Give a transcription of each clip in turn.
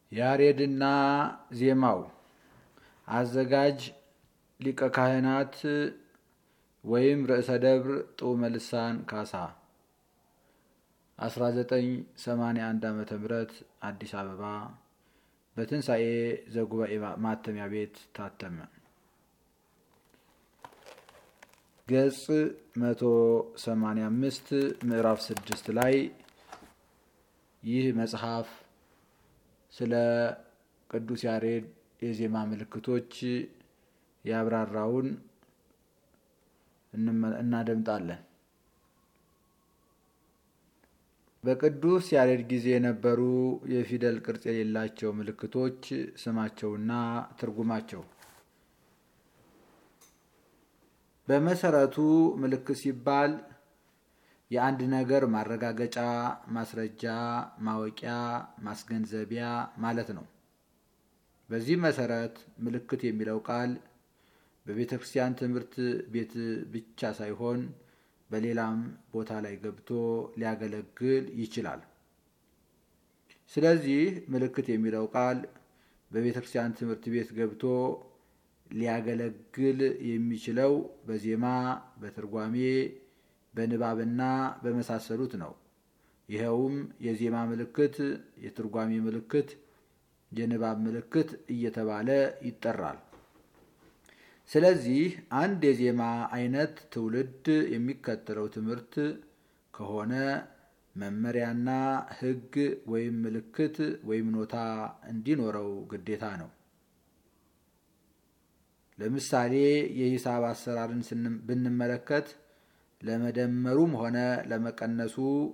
ያሬድና ዜማው አዘጋጅ ሊቀ ካህናት ወይም ርዕሰ ደብር ጡመ ልሳን ካሳ 1981 ዓ ም አዲስ አበባ በትንሣኤ ዘጉባኤ ማተሚያ ቤት ታተመ። ገጽ 185 ምዕራፍ 6 ላይ ይህ መጽሐፍ ስለ ቅዱስ ያሬድ የዜማ ምልክቶች ያብራራውን እናደምጣለን። በቅዱስ ያሬድ ጊዜ የነበሩ የፊደል ቅርጽ የሌላቸው ምልክቶች ስማቸውና ትርጉማቸው። በመሰረቱ ምልክት ሲባል የአንድ ነገር ማረጋገጫ፣ ማስረጃ፣ ማወቂያ፣ ማስገንዘቢያ ማለት ነው። በዚህ መሰረት ምልክት የሚለው ቃል በቤተ ክርስቲያን ትምህርት ቤት ብቻ ሳይሆን በሌላም ቦታ ላይ ገብቶ ሊያገለግል ይችላል። ስለዚህ ምልክት የሚለው ቃል በቤተ ክርስቲያን ትምህርት ቤት ገብቶ ሊያገለግል የሚችለው በዜማ፣ በትርጓሜ፣ በንባብና በመሳሰሉት ነው። ይኸውም የዜማ ምልክት፣ የትርጓሜ ምልክት፣ የንባብ ምልክት እየተባለ ይጠራል። ስለዚህ አንድ የዜማ አይነት ትውልድ የሚከተለው ትምህርት ከሆነ መመሪያና ሕግ ወይም ምልክት ወይም ኖታ እንዲኖረው ግዴታ ነው። ለምሳሌ የሂሳብ አሰራርን ብንመለከት ለመደመሩም ሆነ ለመቀነሱ፣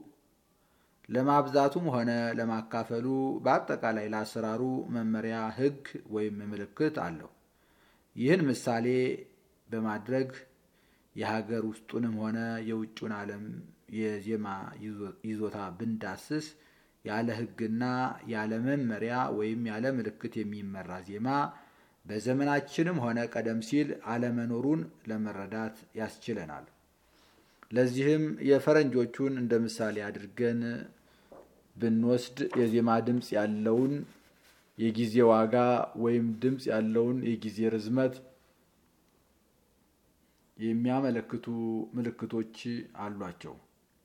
ለማብዛቱም ሆነ ለማካፈሉ በአጠቃላይ ለአሰራሩ መመሪያ ሕግ ወይም ምልክት አለው። ይህን ምሳሌ በማድረግ የሀገር ውስጡንም ሆነ የውጭውን ዓለም የዜማ ይዞታ ብንዳስስ ያለ ሕግና ያለ መመሪያ ወይም ያለ ምልክት የሚመራ ዜማ በዘመናችንም ሆነ ቀደም ሲል አለመኖሩን ለመረዳት ያስችለናል። ለዚህም የፈረንጆቹን እንደ ምሳሌ አድርገን ብንወስድ የዜማ ድምፅ ያለውን የጊዜ ዋጋ ወይም ድምፅ ያለውን የጊዜ ርዝመት የሚያመለክቱ ምልክቶች አሏቸው።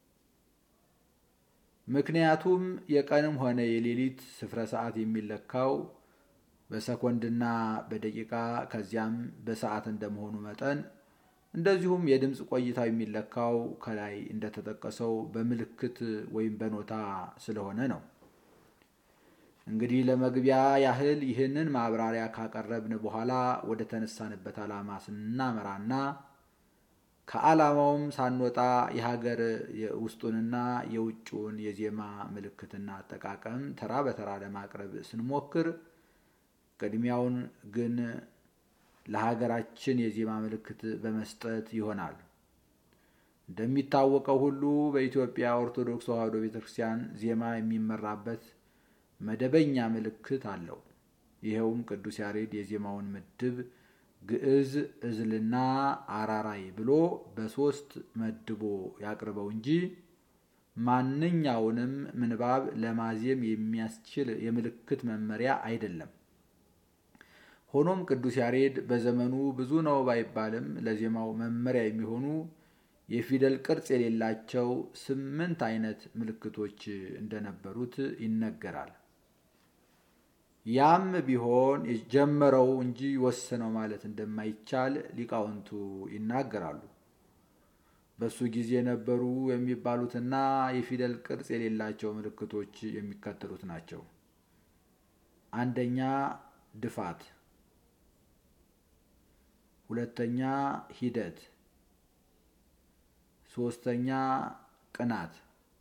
ምክንያቱም የቀንም ሆነ የሌሊት ስፍረ ሰዓት የሚለካው በሰኮንድና በደቂቃ ከዚያም በሰዓት እንደመሆኑ መጠን እንደዚሁም የድምፅ ቆይታው የሚለካው ከላይ እንደተጠቀሰው በምልክት ወይም በኖታ ስለሆነ ነው። እንግዲህ ለመግቢያ ያህል ይህንን ማብራሪያ ካቀረብን በኋላ ወደ ተነሳንበት ዓላማ ስናመራና ከዓላማውም ሳንወጣ የሀገር ውስጡንና የውጭውን የዜማ ምልክትና አጠቃቀም ተራ በተራ ለማቅረብ ስንሞክር ቅድሚያውን ግን ለሀገራችን የዜማ ምልክት በመስጠት ይሆናል። እንደሚታወቀው ሁሉ በኢትዮጵያ ኦርቶዶክስ ተዋሕዶ ቤተ ክርስቲያን ዜማ የሚመራበት መደበኛ ምልክት አለው። ይኸውም ቅዱስ ያሬድ የዜማውን ምድብ ግዕዝ፣ እዝልና አራራይ ብሎ በሦስት መድቦ ያቅርበው እንጂ ማንኛውንም ምንባብ ለማዜም የሚያስችል የምልክት መመሪያ አይደለም። ሆኖም ቅዱስ ያሬድ በዘመኑ ብዙ ነው ባይባልም ለዜማው መመሪያ የሚሆኑ የፊደል ቅርጽ የሌላቸው ስምንት አይነት ምልክቶች እንደነበሩት ይነገራል። ያም ቢሆን ጀመረው እንጂ ወሰነው ማለት እንደማይቻል ሊቃውንቱ ይናገራሉ። በሱ ጊዜ ነበሩ የሚባሉትና የፊደል ቅርጽ የሌላቸው ምልክቶች የሚከተሉት ናቸው። አንደኛ ድፋት፣ ሁለተኛ ሂደት፣ ሶስተኛ ቅናት፣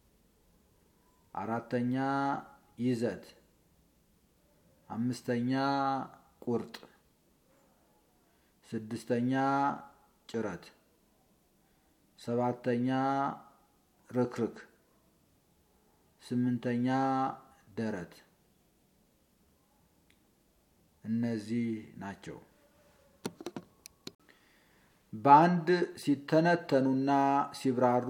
አራተኛ ይዘት አምስተኛ ቁርጥ፣ ስድስተኛ ጭረት፣ ሰባተኛ ርክርክ፣ ስምንተኛ ደረት። እነዚህ ናቸው። በአንድ ሲተነተኑና ሲብራሩ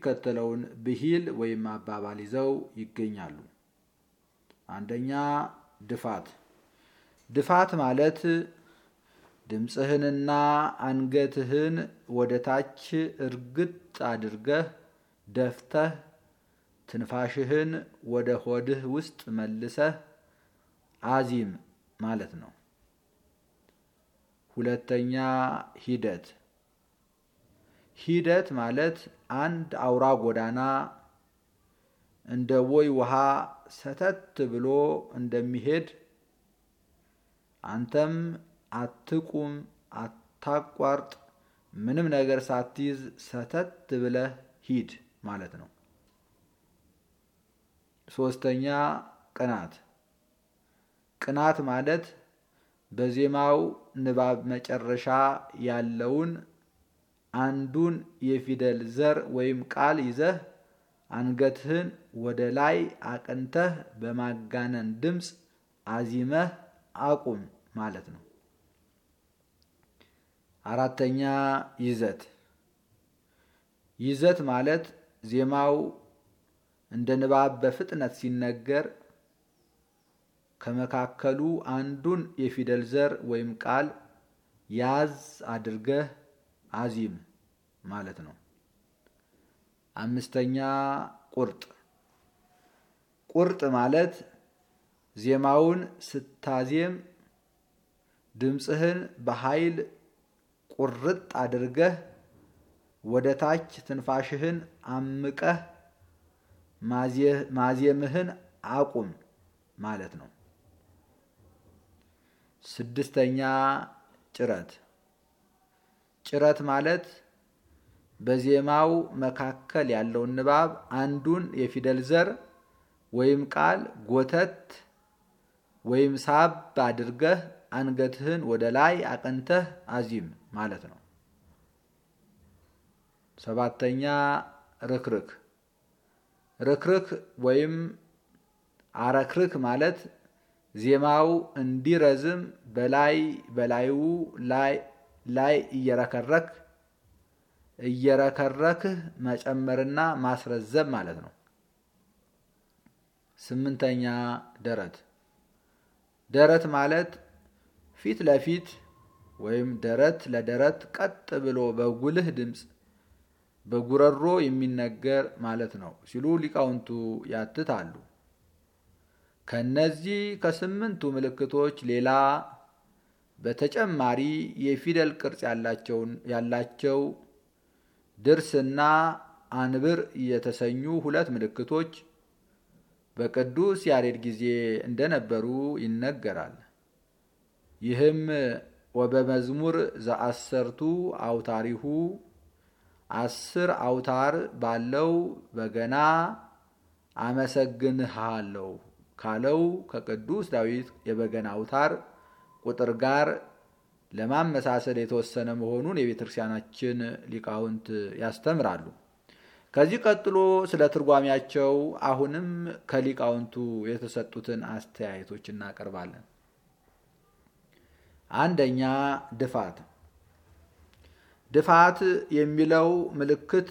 የሚከተለውን ብሂል ወይም አባባል ይዘው ይገኛሉ። አንደኛ ድፋት ድፋት ማለት ድምፅህንና አንገትህን ወደ ታች እርግጥ አድርገህ ደፍተህ ትንፋሽህን ወደ ሆድህ ውስጥ መልሰህ አዚም ማለት ነው። ሁለተኛ ሂደት ሂደት ማለት አንድ አውራ ጎዳና እንደ ቦይ ውሃ ሰተት ብሎ እንደሚሄድ አንተም አትቁም፣ አታቋርጥ፣ ምንም ነገር ሳትይዝ ሰተት ብለህ ሂድ ማለት ነው። ሶስተኛ ቅናት ቅናት ማለት በዜማው ንባብ መጨረሻ ያለውን አንዱን የፊደል ዘር ወይም ቃል ይዘህ አንገትህን ወደ ላይ አቅንተህ በማጋነን ድምፅ አዚመህ አቁም ማለት ነው። አራተኛ ይዘት ይዘት ማለት ዜማው እንደ ንባብ በፍጥነት ሲነገር ከመካከሉ አንዱን የፊደል ዘር ወይም ቃል ያዝ አድርገህ አዚም ማለት ነው። አምስተኛ ቁርጥ ቁርጥ ማለት ዜማውን ስታዜም ድምፅህን በኃይል ቁርጥ አድርገህ ወደ ታች ትንፋሽህን አምቀህ ማዜምህን አቁም ማለት ነው። ስድስተኛ ጭረት ጭረት ማለት በዜማው መካከል ያለውን ንባብ አንዱን የፊደል ዘር ወይም ቃል ጎተት ወይም ሳብ አድርገህ አንገትህን ወደ ላይ አቅንተህ አዚም ማለት ነው። ሰባተኛ ርክርክ ርክርክ ወይም አረክርክ ማለት ዜማው እንዲረዝም በላይ በላዩ ላይ ላይ እየረከረክ እየረከረክህ መጨመርና ማስረዘም ማለት ነው። ስምንተኛ ደረት ደረት ማለት ፊት ለፊት ወይም ደረት ለደረት ቀጥ ብሎ በጉልህ ድምፅ በጉረሮ የሚነገር ማለት ነው ሲሉ ሊቃውንቱ ያትታሉ። ከነዚህ ከስምንቱ ምልክቶች ሌላ በተጨማሪ የፊደል ቅርጽ ያላቸው ድርስና አንብር የተሰኙ ሁለት ምልክቶች በቅዱስ ያሬድ ጊዜ እንደነበሩ ይነገራል። ይህም ወበመዝሙር ዘአሰርቱ አውታሪሁ አስር አውታር ባለው በገና አመሰግንሃለሁ ካለው ከቅዱስ ዳዊት የበገና አውታር ቁጥር ጋር ለማመሳሰል የተወሰነ መሆኑን የቤተ ክርስቲያናችን ሊቃውንት ያስተምራሉ። ከዚህ ቀጥሎ ስለ ትርጓሜያቸው አሁንም ከሊቃውንቱ የተሰጡትን አስተያየቶች እናቀርባለን። አንደኛ ድፋት ድፋት የሚለው ምልክት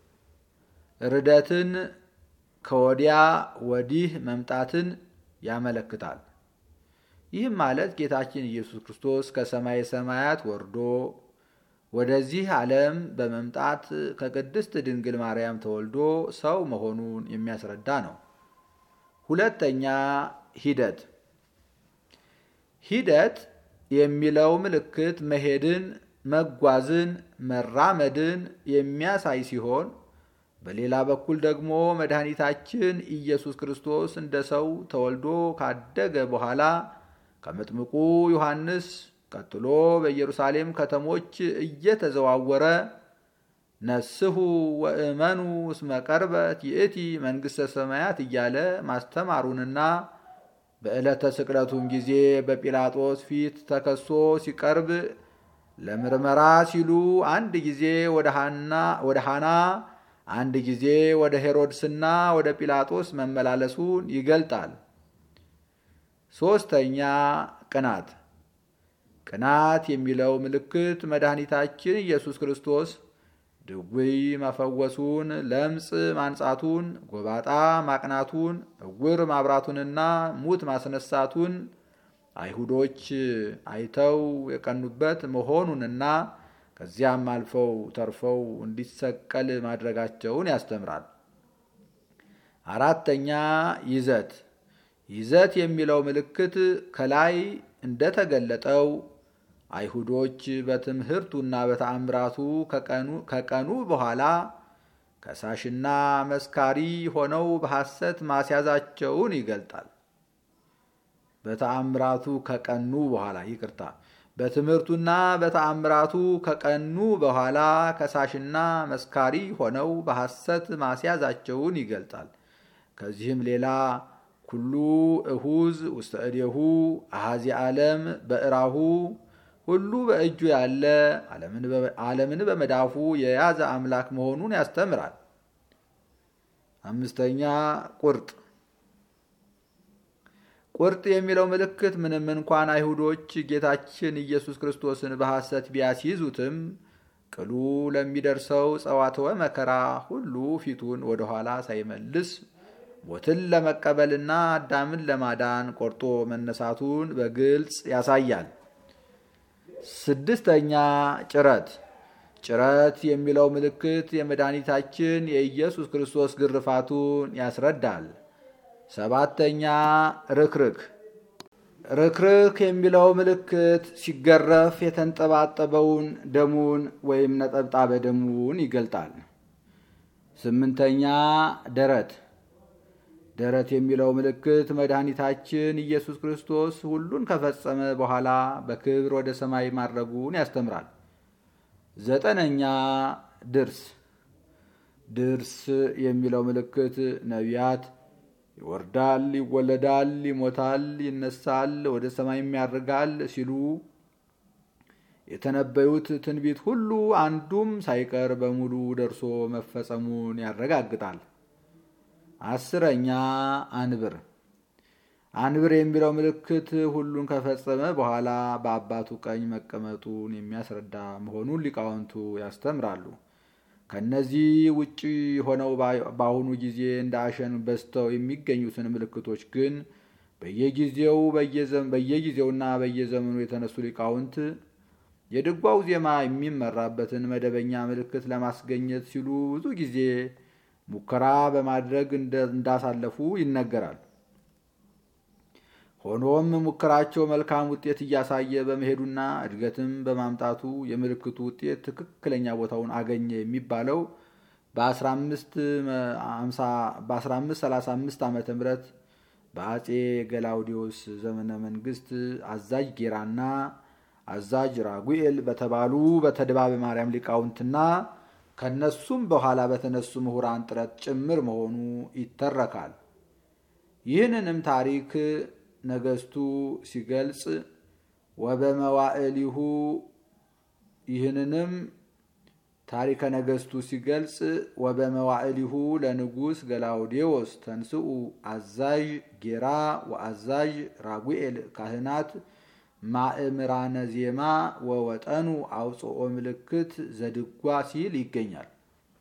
ርደትን ከወዲያ ወዲህ መምጣትን ያመለክታል። ይህም ማለት ጌታችን ኢየሱስ ክርስቶስ ከሰማይ ሰማያት ወርዶ ወደዚህ ዓለም በመምጣት ከቅድስት ድንግል ማርያም ተወልዶ ሰው መሆኑን የሚያስረዳ ነው። ሁለተኛ ሂደት ሂደት የሚለው ምልክት መሄድን፣ መጓዝን፣ መራመድን የሚያሳይ ሲሆን በሌላ በኩል ደግሞ መድኃኒታችን ኢየሱስ ክርስቶስ እንደ ሰው ተወልዶ ካደገ በኋላ ከመጥምቁ ዮሐንስ ቀጥሎ በኢየሩሳሌም ከተሞች እየተዘዋወረ ነስሑ ወእመኑ እስመ ቀርበት ይእቲ መንግሥተ ሰማያት እያለ ማስተማሩንና በዕለተ ስቅለቱም ጊዜ በጲላጦስ ፊት ተከሶ ሲቀርብ ለምርመራ ሲሉ አንድ ጊዜ ወደ ሐና አንድ ጊዜ ወደ ሄሮድስና ወደ ጲላጦስ መመላለሱን ይገልጣል። ሦስተኛ ቅናት ቅናት የሚለው ምልክት መድኃኒታችን ኢየሱስ ክርስቶስ ድውይ መፈወሱን፣ ለምጽ ማንጻቱን፣ ጎባጣ ማቅናቱን፣ እውር ማብራቱንና ሙት ማስነሳቱን አይሁዶች አይተው የቀኑበት መሆኑንና ከዚያም አልፈው ተርፈው እንዲሰቀል ማድረጋቸውን ያስተምራል። አራተኛ ይዘት ይዘት የሚለው ምልክት ከላይ እንደተገለጠው አይሁዶች በትምህርቱና በተአምራቱ ከቀኑ በኋላ ከሳሽና መስካሪ ሆነው በሐሰት ማስያዛቸውን ይገልጣል። በተአምራቱ ከቀኑ በኋላ ይቅርታ፣ በትምህርቱና በተአምራቱ ከቀኑ በኋላ ከሳሽና መስካሪ ሆነው በሐሰት ማስያዛቸውን ይገልጣል። ከዚህም ሌላ ኩሉ እሁዝ ውስተ እዴሁ አሃዚ ዓለም በእራሁ ሁሉ በእጁ ያለ ዓለምን በመዳፉ የያዘ አምላክ መሆኑን ያስተምራል። አምስተኛ ቁርጥ ቁርጥ የሚለው ምልክት ምንም እንኳን አይሁዶች ጌታችን ኢየሱስ ክርስቶስን በሐሰት ቢያስይዙትም ቅሉ ለሚደርሰው ጸዋትወ መከራ ሁሉ ፊቱን ወደኋላ ሳይመልስ ሞትን ለመቀበልና አዳምን ለማዳን ቆርጦ መነሳቱን በግልጽ ያሳያል። ስድስተኛ ጭረት ጭረት የሚለው ምልክት የመድኃኒታችን የኢየሱስ ክርስቶስ ግርፋቱን ያስረዳል። ሰባተኛ ርክርክ ርክርክ የሚለው ምልክት ሲገረፍ የተንጠባጠበውን ደሙን ወይም ነጠብጣበ ደሙን ይገልጣል። ስምንተኛ ደረት ደረት የሚለው ምልክት መድኃኒታችን ኢየሱስ ክርስቶስ ሁሉን ከፈጸመ በኋላ በክብር ወደ ሰማይ ማድረጉን ያስተምራል። ዘጠነኛ ድርስ ድርስ የሚለው ምልክት ነቢያት ይወርዳል፣ ይወለዳል፣ ይሞታል፣ ይነሳል፣ ወደ ሰማይም ያርጋል ሲሉ የተነበዩት ትንቢት ሁሉ አንዱም ሳይቀር በሙሉ ደርሶ መፈጸሙን ያረጋግጣል። አስረኛ አንብር አንብር የሚለው ምልክት ሁሉን ከፈጸመ በኋላ በአባቱ ቀኝ መቀመጡን የሚያስረዳ መሆኑን ሊቃውንቱ ያስተምራሉ። ከነዚህ ውጭ ሆነው በአሁኑ ጊዜ እንደ አሸን በዝተው የሚገኙትን ምልክቶች ግን በየጊዜው በየጊዜውና በየዘመኑ የተነሱ ሊቃውንት የድጓው ዜማ የሚመራበትን መደበኛ ምልክት ለማስገኘት ሲሉ ብዙ ጊዜ ሙከራ በማድረግ እንዳሳለፉ ይነገራል። ሆኖም ሙከራቸው መልካም ውጤት እያሳየ በመሄዱና እድገትም በማምጣቱ የምልክቱ ውጤት ትክክለኛ ቦታውን አገኘ የሚባለው በ1535 ዓ ም በአጼ ገላውዲዮስ ዘመነ መንግስት አዛዥ ጌራና አዛዥ ራጉኤል በተባሉ በተድባበ ማርያም ሊቃውንትና ከነሱም በኋላ በተነሱ ምሁራን ጥረት ጭምር መሆኑ ይተረካል። ይህንንም ታሪክ ነገስቱ ሲገልጽ ወበመዋዕሊሁ ይህንንም ታሪከ ነገስቱ ሲገልጽ ወበመዋዕሊሁ ለንጉስ ገላውዴዎስ ተንስኡ አዛዥ ጌራ ወአዛዥ ራጉኤል ካህናት ማእምራነ ዜማ ወወጠኑ አውፅኦ ምልክት ዘድጓ ሲል ይገኛል።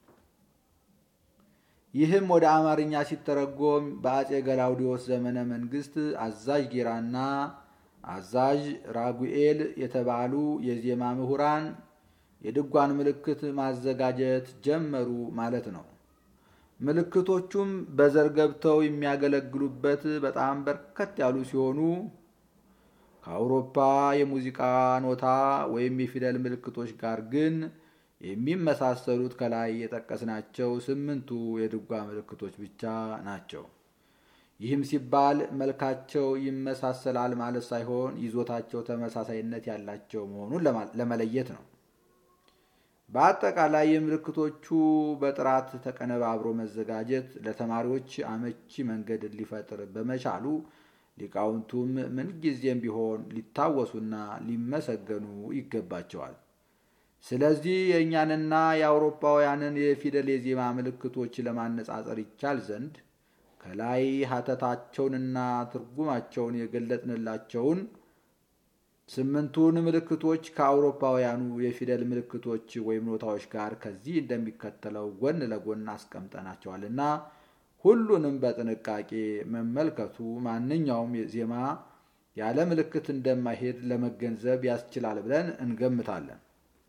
ይህም ወደ አማርኛ ሲተረጎም በአጼ ገላውዲዮስ ዘመነ መንግስት አዛዥ ጌራና አዛዥ ራጉኤል የተባሉ የዜማ ምሁራን የድጓን ምልክት ማዘጋጀት ጀመሩ ማለት ነው። ምልክቶቹም በዘር ገብተው የሚያገለግሉበት በጣም በርከት ያሉ ሲሆኑ ከአውሮፓ የሙዚቃ ኖታ ወይም የፊደል ምልክቶች ጋር ግን የሚመሳሰሉት ከላይ የጠቀስናቸው ስምንቱ የድጓ ምልክቶች ብቻ ናቸው። ይህም ሲባል መልካቸው ይመሳሰላል ማለት ሳይሆን ይዞታቸው ተመሳሳይነት ያላቸው መሆኑን ለመለየት ነው። በአጠቃላይ የምልክቶቹ በጥራት ተቀነባብሮ መዘጋጀት ለተማሪዎች አመቺ መንገድ ሊፈጥር በመቻሉ ሊቃውንቱም ምንጊዜም ቢሆን ሊታወሱና ሊመሰገኑ ይገባቸዋል። ስለዚህ የእኛንና የአውሮፓውያንን የፊደል የዜማ ምልክቶች ለማነጻጸር ይቻል ዘንድ ከላይ ሀተታቸውንና ትርጉማቸውን የገለጥንላቸውን ስምንቱን ምልክቶች ከአውሮፓውያኑ የፊደል ምልክቶች ወይም ኖታዎች ጋር ከዚህ እንደሚከተለው ጎን ለጎን አስቀምጠናቸዋልና ሁሉንም በጥንቃቄ መመልከቱ ማንኛውም ዜማ ያለ ምልክት እንደማይሄድ ለመገንዘብ ያስችላል ብለን እንገምታለን።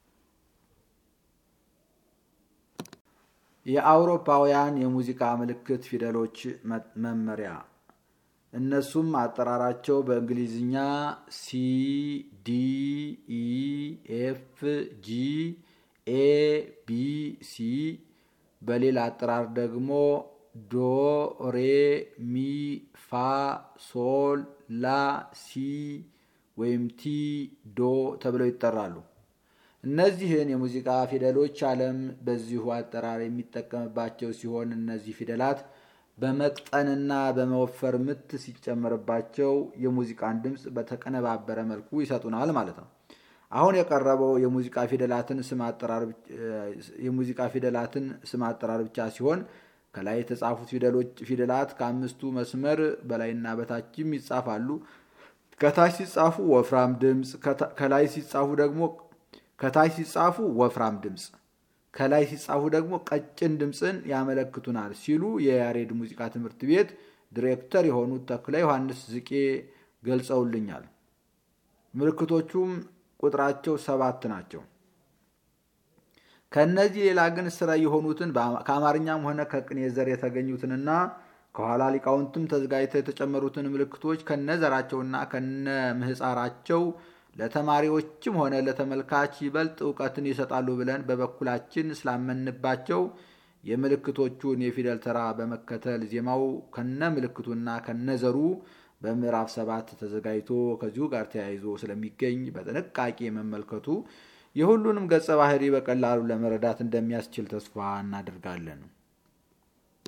የአውሮፓውያን የሙዚቃ ምልክት ፊደሎች መመሪያ እነሱም አጠራራቸው በእንግሊዝኛ ሲ ዲ ኢ ኤፍ ጂ ኤ ቢ ሲ በሌላ አጠራር ደግሞ ዶ ሬ ሚ ፋ ሶል ላ ሲ ወይም ቲ ዶ ተብለው ይጠራሉ። እነዚህን የሙዚቃ ፊደሎች ዓለም በዚሁ አጠራር የሚጠቀምባቸው ሲሆን እነዚህ ፊደላት በመቅጠንና በመወፈር ምት ሲጨመርባቸው የሙዚቃን ድምፅ በተቀነባበረ መልኩ ይሰጡናል ማለት ነው። አሁን የቀረበው የሙዚቃ ፊደላትን ስም አጠራር የሙዚቃ ፊደላትን ስም አጠራር ብቻ ሲሆን ከላይ የተጻፉት ፊደላት ከአምስቱ መስመር በላይና በታችም ይጻፋሉ። ከታች ሲጻፉ ወፍራም ድምፅ፣ ከላይ ሲጻፉ ደግሞ ከታች ሲጻፉ ወፍራም ድምፅ ከላይ ሲጻፉ ደግሞ ቀጭን ድምፅን ያመለክቱናል ሲሉ የያሬድ ሙዚቃ ትምህርት ቤት ዲሬክተር የሆኑት ተክለ ዮሐንስ ዝቄ ገልጸውልኛል። ምልክቶቹም ቁጥራቸው ሰባት ናቸው። ከእነዚህ ሌላ ግን ስራ የሆኑትን ከአማርኛም ሆነ ከቅኔ ዘር የተገኙትንና ከኋላ ሊቃውንትም ተዘጋጅተው የተጨመሩትን ምልክቶች ከነዘራቸውና ከነ ምህፃራቸው ለተማሪዎችም ሆነ ለተመልካች ይበልጥ እውቀትን ይሰጣሉ ብለን በበኩላችን ስላመንባቸው የምልክቶቹን የፊደል ተራ በመከተል ዜማው ከነ ምልክቱና ከነዘሩ በምዕራፍ ሰባት ተዘጋጅቶ ከዚሁ ጋር ተያይዞ ስለሚገኝ በጥንቃቄ መመልከቱ የሁሉንም ገጸ ባህሪ በቀላሉ ለመረዳት እንደሚያስችል ተስፋ እናደርጋለን።